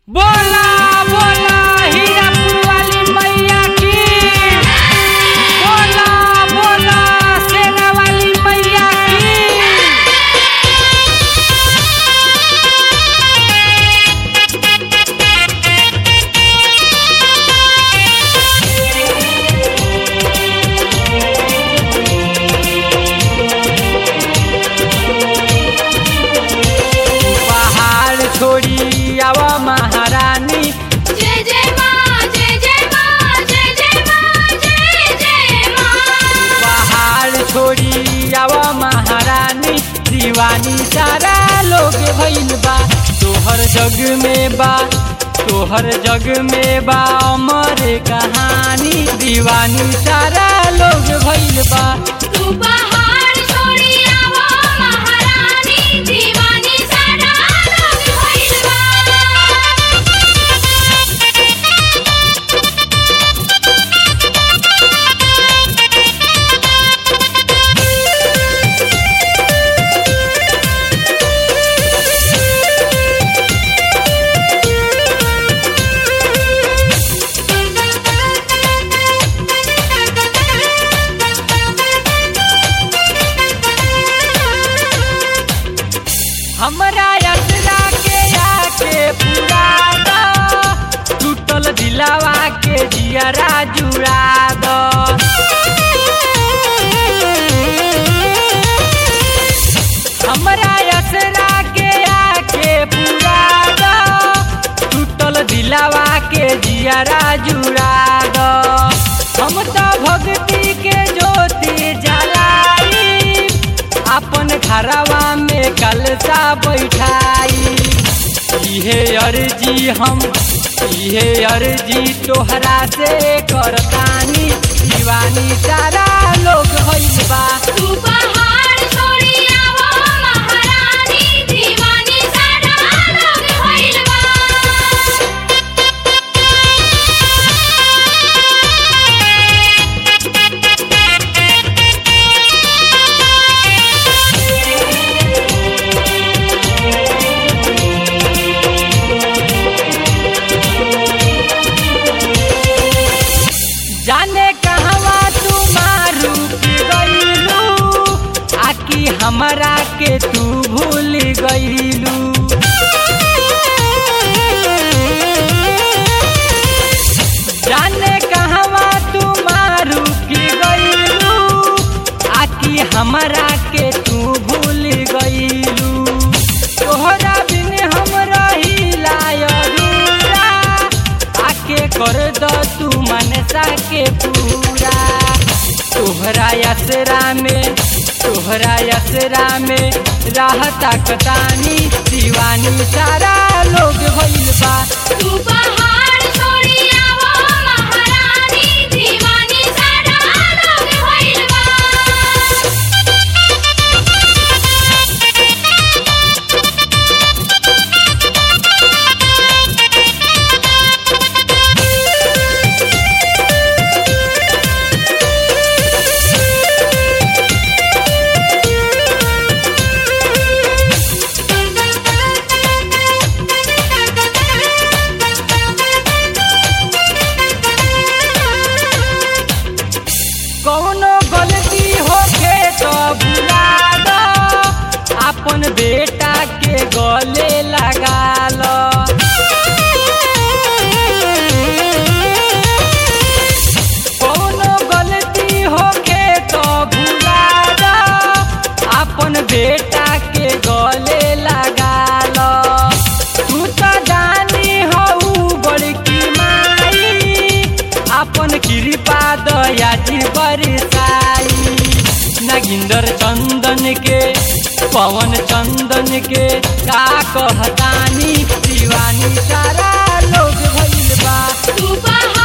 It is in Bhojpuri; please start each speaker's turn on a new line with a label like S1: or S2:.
S1: बोला बोला हीरापुर वाली मैया की बोला बोला सेना वाली मैया की पहाड़ छोड़ी आवा महारानी
S2: जय जय माँ जय जय माँ जय जय माँ जय जय माँ
S1: पहाड़ छोड़ी आवा महारानी दीवानी सारा लोग भइल बा तोहर जग में बा तोहर जग में बा अमर कहानी दीवानी सारा लोग भइल बा
S2: तू पहाड़ छोड़ी आवो महारानी दीवानी सारा लोग भइल बा
S1: हमरा यात्रा के आके पूरा द टूटल दिलावा के जियरा जुड़ा द हमरा यात्रा के आके पूरा द टूटल दिलावा के जियरा जुड़ा द हम तो भक्ति के ज्योति जलाई अपन घरवा में कलसा बैठाई इहे अर्जी हम इहे अर्जी तोहरा से करतानी दीवानी सारा लोग भइल बा
S2: तू पहाड़ छोड़ी आवो महारानी दीवानी सारा लोग भइल बा
S1: जाने कहवा तू मारू की गईलू आकी हमरा के तू भूल गईलू जाने कहवा तू मारू की गईलू आकी हमरा के तू भूल गईलू तोहरा बिन हम रहिला अधूरा आके कर द तू मनसा के पूरा तोहरा यसरा में तोहरा यसरा में रहता कतानी दीवानी सारा लोग भइल बा
S2: तू पहाड़ छोड़ी आवो महारानी दीवानी सारा लोग भइल बा
S1: कौनो गलती होखे तो भुला दो अपन बेटा के गले लगा लो कौनो गलती होखे तो भुला दो अपन बेटा के गले लगा लो तू तो जानी हऊ बड़की माई अपन कृपा दया जी बरसाई नगिंदर चंदन के पवन चंदन के का कहतानी दीवानी सारा लोग भइल बा
S2: तू पहाड़